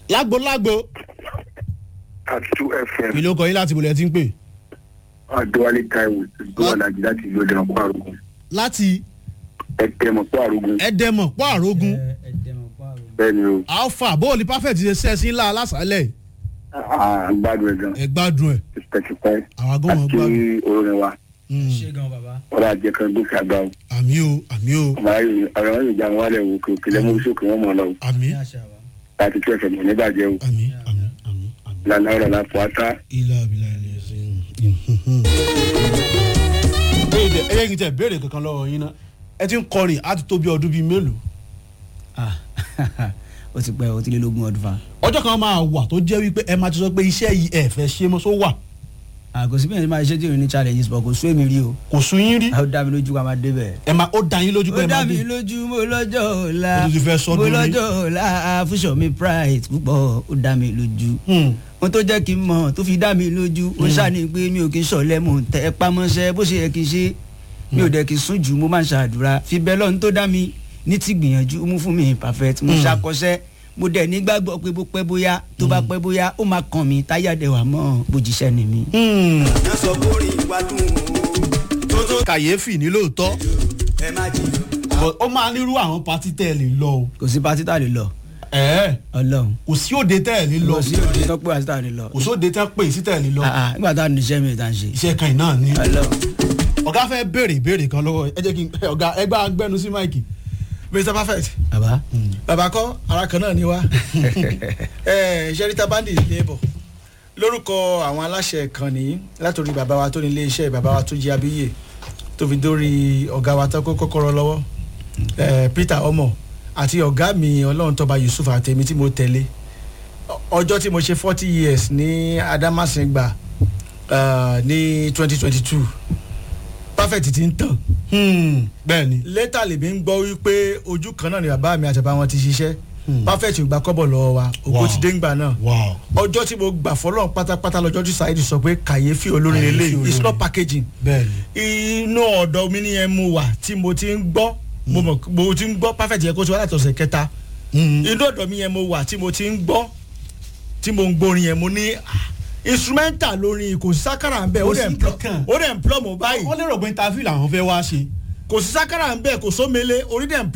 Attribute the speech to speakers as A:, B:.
A: lágbo lágbo
B: àtú fm
A: ìlú ọkọ̀ yín láti bolẹ̀ tí ń pè
B: adéwálé taiwo tó wà lájì láti ìlú ọdẹ ọpọ àrògùn
A: láti
B: ẹtẹmọ pọ àrògùn
A: ẹ̀dẹ̀mọ̀ pọ̀ àrógún
B: bẹ́ẹ̀ ni o
A: alpha bóòlì perfect ṣe sẹ́sìn ńlá alásàálẹ̀
B: àgbàdo ẹ gan
A: ẹ gbádùn ẹ̀
B: tipẹ́tipẹ́
A: àwọn agbóhùn
B: àti
A: gbádùn
B: orin wa
A: Mm.
C: ṣé gan bàbá.
B: wọn bá jẹ kan gòkè àgbà o
A: àmì o àmì o
B: ọmọ ayé ọ̀rọ̀ wọn yóò já wọn wálẹ̀ wò kò kílẹ̀ mú sókè wọn mọ̀ lọ o
A: àmì
C: ní àṣà wa.
B: láti tú ẹsẹ̀ mọ̀ níbàjẹ́ o
A: àmì àmì àmì àmì.
B: lànà ọ̀rọ̀ la fọ́ ata
A: ilé abilà ilé ẹsẹ̀. ẹyẹ ẹyẹ kìí tẹ béèrè kankan lọ́wọ́ yín náà ẹ ti ń kọrin á ti tó bí ọdún bíi mélòó
C: Ah, ó ti pẹ́ ó ti lé lógún ọdún fa.
A: ọjọ́ kan máa wà tó jẹ́ wípé ẹ máa ti sọ pé iṣẹ́ yìí ẹ fẹ́ ṣe mọ́ só wà
C: àgọ́ síbí yẹn ti máa ṣe tí ò ní challenges bọ̀ kò sún èmi rí o.
A: kò sún yín rí
C: ó dá mi lójú ká máa débẹ̀.
A: ẹ máa ó da yín lójú pé
C: ó
A: ẹ
C: dá
A: máa
C: mi
A: dé
C: lójú mo lọ́jọ́ ọ̀la
A: Ó tún ti fẹ́ sọ́dún
C: mo
A: rí.
C: lọ́jọ́ ọ̀la fúnṣọ mi pride púpọ̀ ó dá mi lójú.
A: Hmm.
C: ohun tó jẹ́ kí n mọ̀ tó fi dá mi lójú ó ṣàní pé mi ò kí n sọ̀lẹ́ mò ń tẹ́ pamọ́ṣẹ́ bó ṣe yẹ kí n ṣe mi ò dẹ̀ kí n sún jù mo máa ń ṣàdúrà fi bẹ́ẹ̀ lọ́run tó dá mi ní ti gbìyànjú mú fún mi perfect mo
A: Mm.
C: ṣàkọsẹ́ mo dẹ̀ nígbàgbọ́ pé bó pẹ́ bóyá tó bá pẹ́ bóyá ó máa kàn mí táyà dẹ̀ wà mọ́ bójúṣẹ́ ni mi.
A: Hmm.
D: ẹ sọ bórí ìwà dùn tó tó
A: kàyéfì ní lóòótọ́
D: ẹ má jiyàn.
A: But ó máa nírú àwọn patí tẹ́ ẹ lè lọ o
C: kò sí pátí tá a lè lọ
A: ẹ̀ẹ́
C: ọlọ́run
A: kò sí òde tẹ́ ẹ lè lọ
C: kò sí òde tó pé àti tá a lè lọ.
A: kò sóde tẹ́ pè sí tẹ́ ẹ lè lọ
C: Ah, ah, nígbà tá a ní iṣẹ́ mi tá a ń ṣe.
A: iṣẹ́ kan náà ni
C: ọlọ́run
A: ọ̀gá fẹ́ béèrè ìbéèrè kan lọ́wọ́ ẹ jẹ́ kí n ọ̀gá ẹgbẹ́ agbẹ́nu sí máìkì.
E: mr perfect
C: bàbá
E: bàbá kọ́ ara kan náà ni wá sherita bandi labour lórúkọ àwọn aláṣẹ ìkànnì látòrí bàbá wa tó ní ilé iṣẹ́ bàbá wa tó jí abíyè tó fi dórí ọ̀gá wa tó kó kọ́kọ́rọ́ lọ́wọ́ eh, peter omo àti ọ̀gá mi ọlọ́run tọ́ba yusuf àtẹ̀mí tí mo tẹ̀lé Ọ- ọjọ́ tí mo ṣe forty years ní adamasingba uh, ní twenty twenty two perfect ti ń tàn
A: bẹ́ẹ̀ ni
E: lẹ́tà lèmi ń gbọ́ wípé ojú kan náà ni bàbá mi àti bàbá wọn ti ṣiṣẹ́ perfect gba kọ́bọ̀ lọ́wọ́ wa ògo
A: Wow.
E: ti dé ńgbà náà
A: wow
E: ọjọ́ tí mo gbà fọlọ́run pátápátá lọ́jọ́ tí saheed sọ pé kàyéfì olórin
A: Kàyéfì
E: lélẹ́yìn it's
A: olórin.
E: not packaging
A: bẹ́ẹ̀ ni
E: inú ọ̀dọ̀ mi ní ẹ mu wà tí mo ti ń gbọ́ mo mọ̀ mo ti ń gbọ́ perfect yẹ kó ti wá láti ọ̀sẹ̀ kẹta
A: Hmm.
E: inú ọ̀dọ̀ mi yẹn mo wà tí mo ti ń gbọ́ tí mo ń gbórin yẹn mo ní ah, instrumental lórin kò sí sákàrà ń bẹ̀ ó
A: Kò
E: dẹ̀
A: sí
E: ń plọ́
A: kankan.
E: ó dẹ̀ ń plọ́ mọ́ báyìí
A: wọ́n lérò pé interview làwọn fẹ́ wá ṣe
E: kò sí sákàrà ń bẹ̀ kò sómele orí dẹ̀ ń